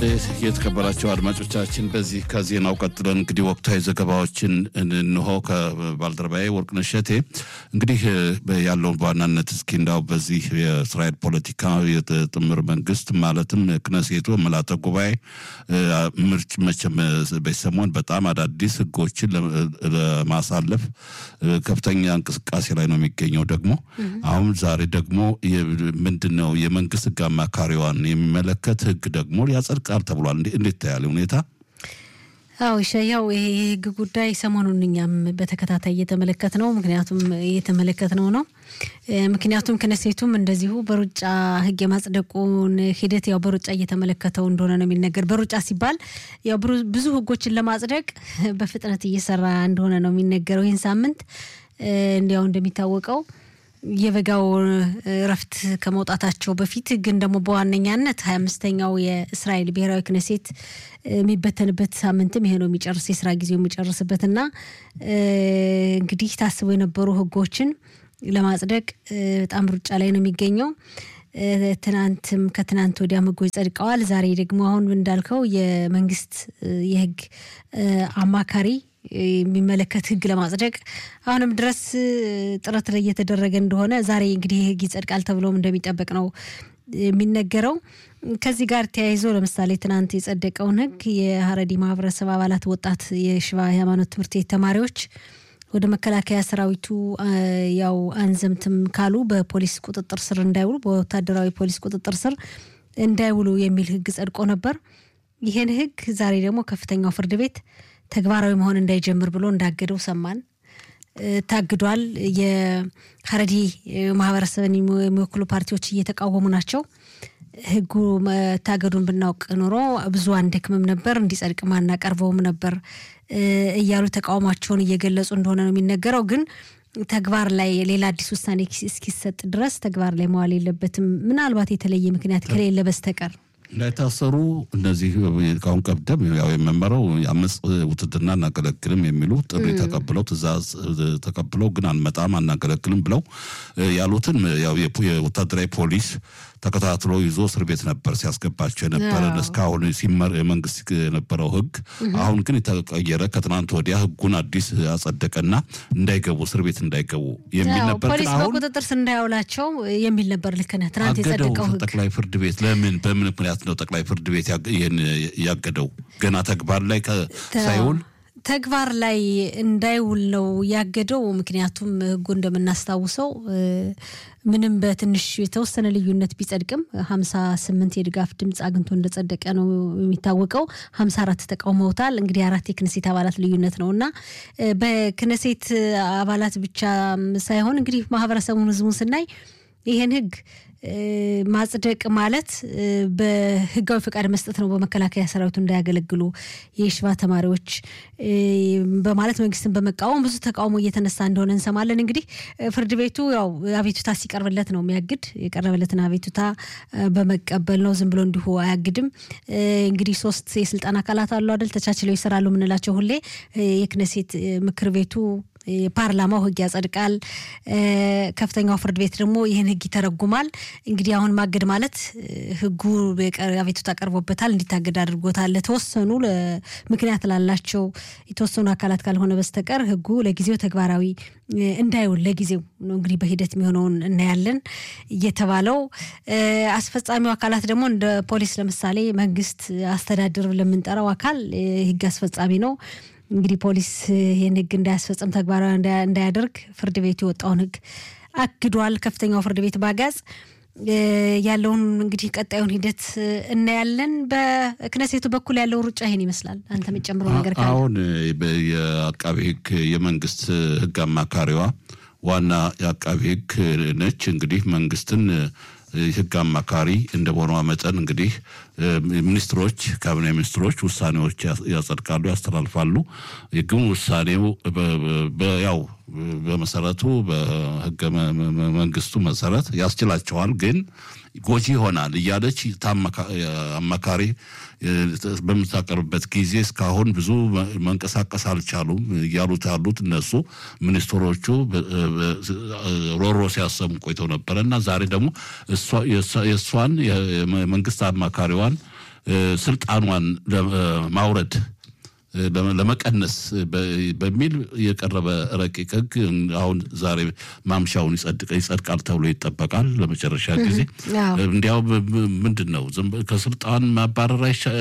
የተከበራቸው አድማጮቻችን በዚህ ከዜናው ቀጥለን እንግዲህ ወቅታዊ ዘገባዎችን እንሆ ከባልደረባዬ ወርቅነሽ እሸቴ እንግዲህ ያለውን በዋናነት እስኪ እንዳው በዚህ የእስራኤል ፖለቲካ የጥምር መንግስት ማለትም ክነሴቱ መላተ ጉባኤ ምርጭ መቼም በሰሞን በጣም አዳዲስ ህጎችን ለማሳለፍ ከፍተኛ እንቅስቃሴ ላይ ነው የሚገኘው። ደግሞ አሁን ዛሬ ደግሞ ምንድን ነው የመንግስት ህግ አማካሪዋን የሚመለከት ህግ ደግሞ ያጸድቃል ተብሏል። እንዴት ታያለ ሁኔታ? አዎ ያው ይሄ የህግ ጉዳይ ሰሞኑን እኛም በተከታታይ እየተመለከት ነው። ምክንያቱም እየተመለከት ነው ነው ምክንያቱም ክነሴቱም እንደዚሁ በሩጫ ህግ የማጽደቁን ሂደት ያው በሩጫ እየተመለከተው እንደሆነ ነው የሚነገር። በሩጫ ሲባል ያው ብዙ ህጎችን ለማጽደቅ በፍጥነት እየሰራ እንደሆነ ነው የሚነገረው። ይህን ሳምንት እንዲያው እንደሚታወቀው የበጋው እረፍት ከመውጣታቸው በፊት ግን ደግሞ በዋነኛነት ሀያ አምስተኛው የእስራኤል ብሔራዊ ክነሴት የሚበተንበት ሳምንትም ይሄ ነው የሚጨርስ የስራ ጊዜው የሚጨርስበትና እንግዲህ ታስበው የነበሩ ህጎችን ለማጽደቅ በጣም ሩጫ ላይ ነው የሚገኘው። ትናንትም ከትናንት ወዲያም ህጎች ጸድቀዋል። ዛሬ ደግሞ አሁን እንዳልከው የመንግስት የህግ አማካሪ የሚመለከት ህግ ለማጽደቅ አሁንም ድረስ ጥረት ላይ እየተደረገ እንደሆነ ዛሬ እንግዲህ ህግ ይጸድቃል ተብሎም እንደሚጠበቅ ነው የሚነገረው። ከዚህ ጋር ተያይዞ ለምሳሌ ትናንት የጸደቀውን ህግ የሀረዲ ማህበረሰብ አባላት ወጣት የሽባ ሃይማኖት ትምህርት ቤት ተማሪዎች ወደ መከላከያ ሰራዊቱ ያው አንዘምትም ካሉ በፖሊስ ቁጥጥር ስር እንዳይውሉ በወታደራዊ ፖሊስ ቁጥጥር ስር እንዳይውሉ የሚል ህግ ጸድቆ ነበር። ይህን ህግ ዛሬ ደግሞ ከፍተኛው ፍርድ ቤት ተግባራዊ መሆን እንዳይጀምር ብሎ እንዳገደው ሰማን። ታግዷል። የሀረዲ ማህበረሰብን የሚወክሉ ፓርቲዎች እየተቃወሙ ናቸው። ህጉ መታገዱን ብናውቅ ኖሮ ብዙ አንደክምም ነበር፣ እንዲጸድቅም አናቀርበውም ነበር እያሉ ተቃውሟቸውን እየገለጹ እንደሆነ ነው የሚነገረው። ግን ተግባር ላይ ሌላ አዲስ ውሳኔ እስኪሰጥ ድረስ ተግባር ላይ መዋል የለበትም ምናልባት የተለየ ምክንያት ከሌለ በስተቀር እንዳይታሰሩ እነዚህ ካሁን ቀደም ያው የመመረው አመፅ ውትድርና አናገለግልም የሚሉ ጥሪ ተቀብለው ትእዛዝ ተቀብለው ግን አንመጣም አናገለግልም ብለው ያሉትን ያው የወታደራዊ ፖሊስ ተከታትሎ ይዞ እስር ቤት ነበር ሲያስገባቸው የነበረ እስካሁን ሲመር የመንግስት የነበረው ህግ። አሁን ግን የተቀየረ ከትናንት ወዲያ ህጉን አዲስ አጸደቀና እንዳይገቡ እስር ቤት እንዳይገቡ የሚል ነበር። ፖሊስ በቁጥጥር ስር እንዳያውላቸው የሚል ነበር። ልክ ነህ። ትናንት የጸደቀው ህግ ጠቅላይ ፍርድ ቤት ለምን በምን ምክንያት ነው ጠቅላይ ፍርድ ቤት ይህን ያገደው? ገና ተግባር ላይ ሳይውል ተግባር ላይ እንዳይውል ነው ያገደው። ምክንያቱም ህጉ እንደምናስታውሰው ምንም በትንሽ የተወሰነ ልዩነት ቢጸድቅም ሀምሳ ስምንት የድጋፍ ድምፅ አግኝቶ እንደጸደቀ ነው የሚታወቀው። ሀምሳ አራት ተቃውመውታል። እንግዲህ አራት የክነሴት አባላት ልዩነት ነው እና በክነሴት አባላት ብቻ ሳይሆን እንግዲህ ማህበረሰቡን ህዝቡን ስናይ ይህን ህግ ማጽደቅ ማለት በህጋዊ ፈቃድ መስጠት ነው። በመከላከያ ሰራዊቱ እንዳያገለግሉ የሽባ ተማሪዎች በማለት መንግስትን በመቃወም ብዙ ተቃውሞ እየተነሳ እንደሆነ እንሰማለን። እንግዲህ ፍርድ ቤቱ ያው አቤቱታ ሲቀርብለት ነው የሚያግድ። የቀረበለትን አቤቱታ በመቀበል ነው፣ ዝም ብሎ እንዲሁ አያግድም። እንግዲህ ሶስት የስልጣን አካላት አሉ አይደል? ተቻችለው ይሰራሉ የምንላቸው ሁሌ የክነሴት ምክር ቤቱ ፓርላማው ህግ ያጸድቃል። ከፍተኛው ፍርድ ቤት ደግሞ ይህን ህግ ይተረጉማል። እንግዲህ አሁን ማገድ ማለት ህጉ አቤቱታ ቀርቦበታል እንዲታገድ አድርጎታል። ለተወሰኑ ምክንያት ላላቸው የተወሰኑ አካላት ካልሆነ በስተቀር ህጉ ለጊዜው ተግባራዊ እንዳይውል ለጊዜው ነው እንግዲህ በሂደት የሚሆነውን እናያለን እየተባለው አስፈጻሚው አካላት ደግሞ እንደ ፖሊስ ለምሳሌ መንግስት አስተዳደር ለምንጠራው አካል ህግ አስፈጻሚ ነው። እንግዲህ ፖሊስ ይህን ህግ እንዳያስፈጽም ተግባራዊ እንዳያደርግ ፍርድ ቤቱ የወጣውን ህግ አግዷል። ከፍተኛው ፍርድ ቤት ባጋዝ ያለውን እንግዲህ ቀጣዩን ሂደት እናያለን። በክነሴቱ በኩል ያለው ሩጫ ይሄን ይመስላል። አንተ የምጨምረው ነገር ካለ? አሁን የአቃቢ ህግ የመንግስት ህግ አማካሪዋ ዋና የአቃቢ ህግ ነች። እንግዲህ መንግስትን ህግ አማካሪ እንደመሆኗ መጠን እንግዲህ ሚኒስትሮች ካቢኔ ሚኒስትሮች ውሳኔዎች ያጸድቃሉ፣ ያስተላልፋሉ። ግን ውሳኔው ያው በመሰረቱ በህገ መንግስቱ መሰረት ያስችላቸዋል፣ ግን ጎጂ ይሆናል እያለች አማካሪ በምታቀርብበት ጊዜ እስካሁን ብዙ መንቀሳቀስ አልቻሉም እያሉት ያሉት እነሱ ሚኒስትሮቹ ሮሮ ሲያሰሙ ቆይተው ነበረ እና ዛሬ ደግሞ የእሷን የመንግስት አማካሪዋን ስልጣኗን ለማውረድ ለመቀነስ በሚል የቀረበ ረቂቅ ሕግ አሁን ዛሬ ማምሻውን ይጸድቃል ተብሎ ይጠበቃል። ለመጨረሻ ጊዜ እንዲያው ምንድን ነው ከስልጣን ማባረር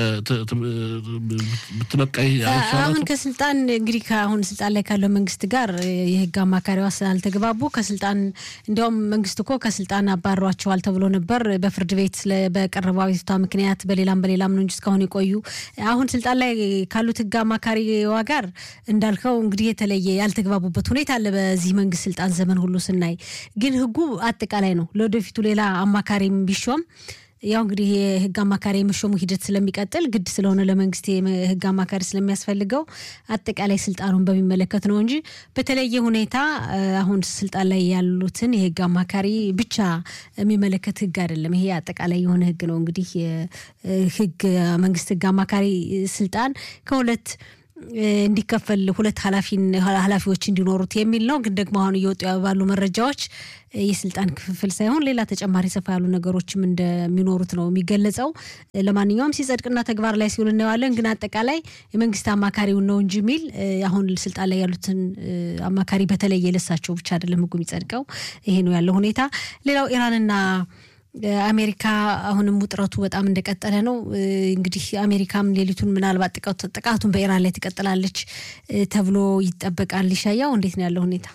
ብትለቃይ አሁን ከስልጣን እንግዲህ ከአሁን ስልጣን ላይ ካለው መንግስት ጋር የህግ አማካሪዋ ስላልተግባቡ ከስልጣን እንዲያውም መንግስት እኮ ከስልጣን አባሯቸዋል ተብሎ ነበር በፍርድ ቤት በቀረበው አቤቱታ ምክንያት በሌላም በሌላም ነው እንጂ እስካሁን የቆዩ አሁን ስልጣን ላይ ካሉት ህግ አማካሪዋ ጋር እንዳልከው እንግዲህ የተለየ ያልተግባቡበት ሁኔታ አለ። በዚህ መንግስት ስልጣን ዘመን ሁሉ ስናይ ግን ህጉ አጠቃላይ ነው። ለወደፊቱ ሌላ አማካሪም ቢሾም ያው እንግዲህ የህግ አማካሪ የመሾሙ ሂደት ስለሚቀጥል ግድ ስለሆነ ለመንግስት የህግ አማካሪ ስለሚያስፈልገው አጠቃላይ ስልጣኑን በሚመለከት ነው እንጂ በተለየ ሁኔታ አሁን ስልጣን ላይ ያሉትን የህግ አማካሪ ብቻ የሚመለከት ህግ አይደለም። ይሄ አጠቃላይ የሆነ ህግ ነው። እንግዲህ ህግ መንግስት ህግ አማካሪ ስልጣን ከሁለት እንዲከፈል ሁለት ኃላፊዎች እንዲኖሩት የሚል ነው። ግን ደግሞ አሁን እየወጡ ባሉ መረጃዎች የስልጣን ክፍፍል ሳይሆን ሌላ ተጨማሪ ሰፋ ያሉ ነገሮችም እንደሚኖሩት ነው የሚገለጸው። ለማንኛውም ሲጸድቅና ተግባር ላይ ሲውል እናየዋለን። ግን አጠቃላይ የመንግስት አማካሪውን ነው እንጂ የሚል አሁን ስልጣን ላይ ያሉትን አማካሪ በተለየ ለሳቸው ብቻ አይደለም ህጉ የሚጸድቀው። ይሄ ነው ያለው ሁኔታ። ሌላው ኢራንና አሜሪካ አሁንም ውጥረቱ በጣም እንደቀጠለ ነው። እንግዲህ አሜሪካም ሌሊቱን ምናልባት ጥቃቱን በኢራን ላይ ትቀጥላለች ተብሎ ይጠበቃል። ይሻያው እንዴት ነው ያለው ሁኔታ?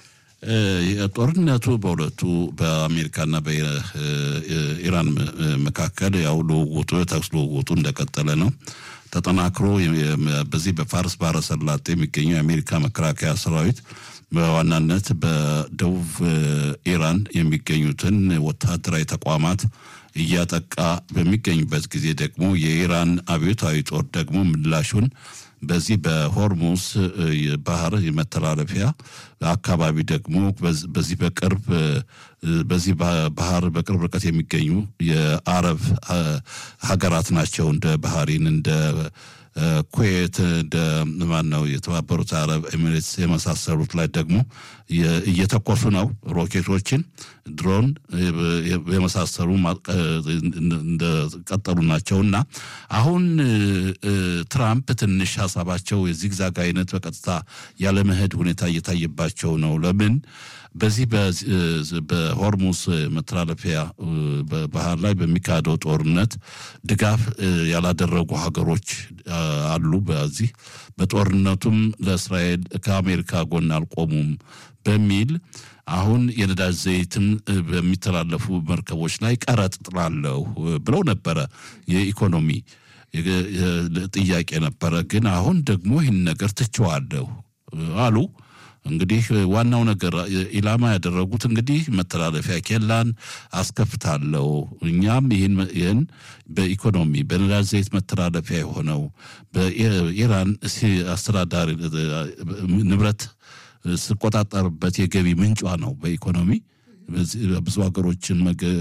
ጦርነቱ በሁለቱ በአሜሪካና በኢራን መካከል ያው ልውውጡ የተኩስ ልውውጡ እንደቀጠለ ነው ተጠናክሮ በዚህ በፋርስ ባህረ ሰላጤ የሚገኘው የአሜሪካ መከላከያ ሰራዊት በዋናነት በደቡብ ኢራን የሚገኙትን ወታደራዊ ተቋማት እያጠቃ በሚገኝበት ጊዜ ደግሞ የኢራን አብዮታዊ ጦር ደግሞ ምላሹን በዚህ በሆርሙስ ባህር የመተላለፊያ አካባቢ ደግሞ በዚህ በቅርብ በዚህ ባህር በቅርብ ርቀት የሚገኙ የአረብ ሀገራት ናቸው እንደ ባህሪን እንደ ኩዌት እንደ ማን ነው የተባበሩት አረብ ኤሚሬትስ የመሳሰሉት ላይ ደግሞ እየተኮሱ ነው ሮኬቶችን፣ ድሮን የመሳሰሉ እንደቀጠሉ ናቸው እና አሁን ትራምፕ ትንሽ ሀሳባቸው የዚግዛግ አይነት በቀጥታ ያለመሄድ ሁኔታ እየታየባቸው ነው። ለምን በዚህ በሆርሙስ መተላለፊያ ባህር ላይ በሚካሄደው ጦርነት ድጋፍ ያላደረጉ ሀገሮች አሉ። በዚህ በጦርነቱም ለእስራኤል ከአሜሪካ ጎን አልቆሙም በሚል አሁን የነዳጅ ዘይትም በሚተላለፉ መርከቦች ላይ ቀረጥ ጥላለሁ ብለው ነበረ። የኢኮኖሚ ጥያቄ ነበረ። ግን አሁን ደግሞ ይህን ነገር ትችዋለሁ አሉ። እንግዲህ ዋናው ነገር ኢላማ ያደረጉት እንግዲህ መተላለፊያ ኬላን አስከፍታለሁ እኛም ይህን በኢኮኖሚ በነዳጅ ዘይት መተላለፊያ የሆነው በኢራን አስተዳዳሪ ንብረት ስቆጣጠርበት የገቢ ምንጯ ነው። በኢኮኖሚ ብዙ ሀገሮችን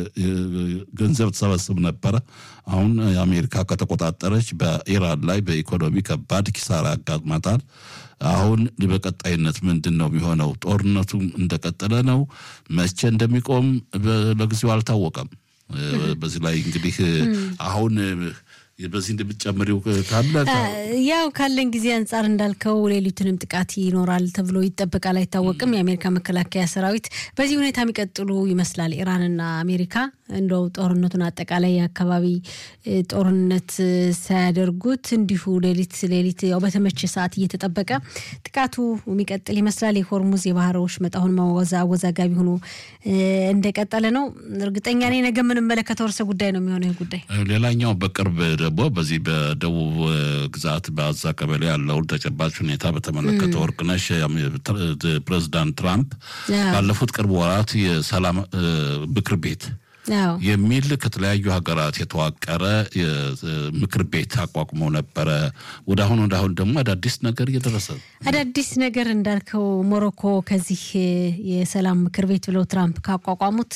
ገንዘብ ተሰበስብ ነበረ። አሁን አሜሪካ ከተቆጣጠረች በኢራን ላይ በኢኮኖሚ ከባድ ኪሳራ ያጋጥማታል። አሁን በቀጣይነት ምንድን ነው የሚሆነው? ጦርነቱ እንደቀጠለ ነው። መቼ እንደሚቆም ለጊዜው አልታወቀም። በዚህ ላይ እንግዲህ አሁን በዚህ እንደምትጨምሪው ካለ ያው ካለን ጊዜ አንጻር እንዳልከው ሌሊቱንም ጥቃት ይኖራል ተብሎ ይጠበቃል፣ አይታወቅም። የአሜሪካ መከላከያ ሰራዊት በዚህ ሁኔታ የሚቀጥሉ ይመስላል። ኢራንና አሜሪካ እንደው ጦርነቱን አጠቃላይ የአካባቢ ጦርነት ሳያደርጉት እንዲሁ ሌሊት ሌሊት ያው በተመቸ ሰዓት እየተጠበቀ ጥቃቱ የሚቀጥል ይመስላል። የሆርሙዝ የባህር ወሽመጥ አሁን አወዛጋቢ ሆኖ እንደቀጠለ ነው። እርግጠኛ ነኝ ነገ የምንመለከተው ርዕሰ ጉዳይ ነው የሚሆነው ይህ ጉዳይ። ሌላኛው በቅርብ ደግሞ በዚህ በደቡብ ግዛት በአዛ ቀበሌ ያለውን ተጨባጭ ሁኔታ በተመለከተ ወርቅነሽ ፕሬዚዳንት ትራምፕ ባለፉት ቅርብ ወራት የሰላም ምክር ቤት የሚል ከተለያዩ ሀገራት የተዋቀረ ምክር ቤት አቋቁመው ነበረ። ወደ አሁን ወደ አሁን ደግሞ አዳዲስ ነገር እየደረሰ አዳዲስ ነገር እንዳልከው ሞሮኮ ከዚህ የሰላም ምክር ቤት ብለው ትራምፕ ካቋቋሙት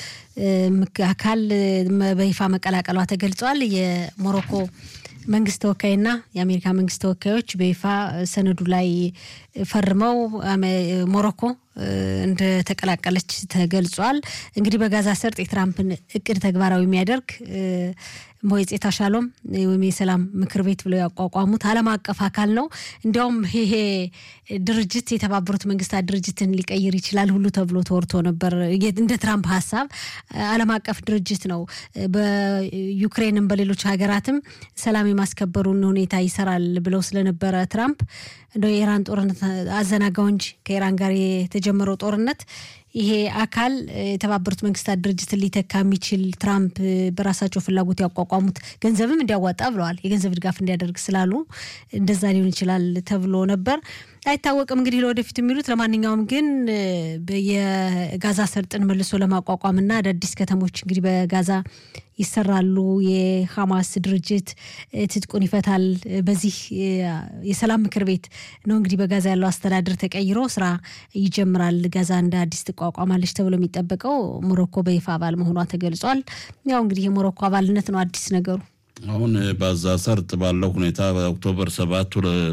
አካል በይፋ መቀላቀሏ ተገልጿል። የሞሮኮ መንግስት ተወካይና የአሜሪካ መንግስት ተወካዮች በይፋ ሰነዱ ላይ ፈርመው ሞሮኮ እንደተቀላቀለች ተገልጿል። እንግዲህ በጋዛ ሰርጥ የትራምፕን እቅድ ተግባራዊ የሚያደርግ ሞይጼታ ሻሎም ወይም የሰላም ምክር ቤት ብለው ያቋቋሙት ዓለም አቀፍ አካል ነው። እንዲያውም ይሄ ድርጅት የተባበሩት መንግስታት ድርጅትን ሊቀይር ይችላል ሁሉ ተብሎ ተወርቶ ነበር። እንደ ትራምፕ ሀሳብ ዓለም አቀፍ ድርጅት ነው። በዩክሬንም በሌሎች ሀገራትም ሰላም የማስከበሩን ሁኔታ ይሰራል ብለው ስለነበረ ትራምፕ እንደ የኢራን ጦርነት አዘናጋው እንጂ ከኢራን ጋር የተጀመረው ጦርነት ይሄ አካል የተባበሩት መንግስታት ድርጅትን ሊተካ የሚችል ትራምፕ በራሳቸው ፍላጎት ያቋቋሙት ገንዘብም እንዲያዋጣ ብለዋል። የገንዘብ ድጋፍ እንዲያደርግ ስላሉ እንደዛ ሊሆን ይችላል ተብሎ ነበር። አይታወቅም እንግዲህ ለወደፊት የሚሉት። ለማንኛውም ግን የጋዛ ሰርጥን መልሶ ለማቋቋም እና አዳዲስ ከተሞች እንግዲህ በጋዛ ይሰራሉ። የሐማስ ድርጅት ትጥቁን ይፈታል። በዚህ የሰላም ምክር ቤት ነው እንግዲህ በጋዛ ያለው አስተዳደር ተቀይሮ ስራ ይጀምራል። ጋዛ እንደ አዲስ ትቋቋማለች ተብሎ የሚጠበቀው ሞሮኮ በይፋ አባል መሆኗ ተገልጿል። ያው እንግዲህ የሞሮኮ አባልነት ነው አዲስ ነገሩ። አሁን በዛ ሰርጥ ባለው ሁኔታ በኦክቶበር ሰባቱ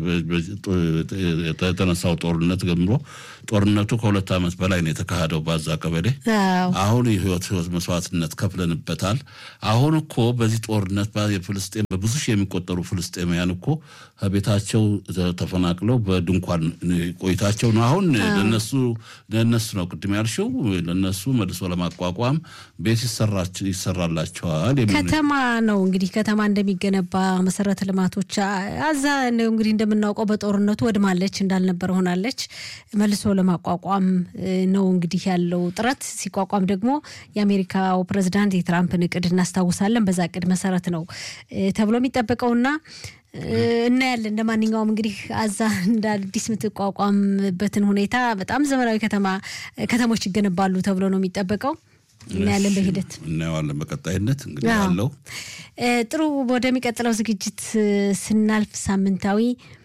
የተነሳው ጦርነት ጀምሮ ጦርነቱ ከሁለት ዓመት በላይ ነው የተካሄደው ባዛ ቀበሌ። አሁን የህይወት ህይወት መስዋዕትነት ከፍለንበታል። አሁን እኮ በዚህ ጦርነት የፍልስጤም በብዙ ሺህ የሚቆጠሩ ፍልስጤማውያን እኮ ከቤታቸው ተፈናቅለው በድንኳን ቆይታቸው ነው። አሁን ለነሱ ለነሱ ነው ቅድም ያልሽው ለነሱ መልሶ ለማቋቋም ቤት ይሰራላቸዋል። ከተማ ነው እንግዲህ ከተማ እንደሚገነባ መሰረተ ልማቶች አዛ እንግዲህ እንደምናውቀው በጦርነቱ ወድማለች፣ እንዳልነበረ ሆናለች። መልሶ ለማቋቋም ነው እንግዲህ ያለው ጥረት። ሲቋቋም ደግሞ የአሜሪካው ፕሬዚዳንት የትራምፕን እቅድ እናስታውሳለን። በዛ እቅድ መሰረት ነው ተብሎ የሚጠበቀውና እናያለን። እንደ ማንኛውም እንግዲህ አዛ እንደ አዲስ የምትቋቋምበትን ሁኔታ በጣም ዘመናዊ ከተማ ከተሞች ይገነባሉ ተብሎ ነው የሚጠበቀው። እናያለን በሂደት እናየዋለን። በቀጣይነት እንግዲህ ያለው ጥሩ። ወደሚቀጥለው ዝግጅት ስናልፍ ሳምንታዊ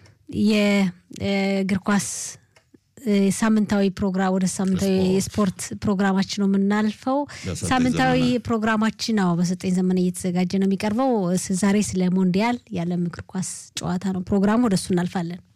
የእግር ኳስ ሳምንታዊ ፕሮግራም ወደ ሳምንታዊ የስፖርት ፕሮግራማችን ነው የምናልፈው። ሳምንታዊ ፕሮግራማችን አዎ በሰጠኝ ዘመን እየተዘጋጀ ነው የሚቀርበው። ዛሬ ስለ ሞንዲያል የዓለም እግር ኳስ ጨዋታ ነው ፕሮግራሙ። ወደ እሱ እናልፋለን።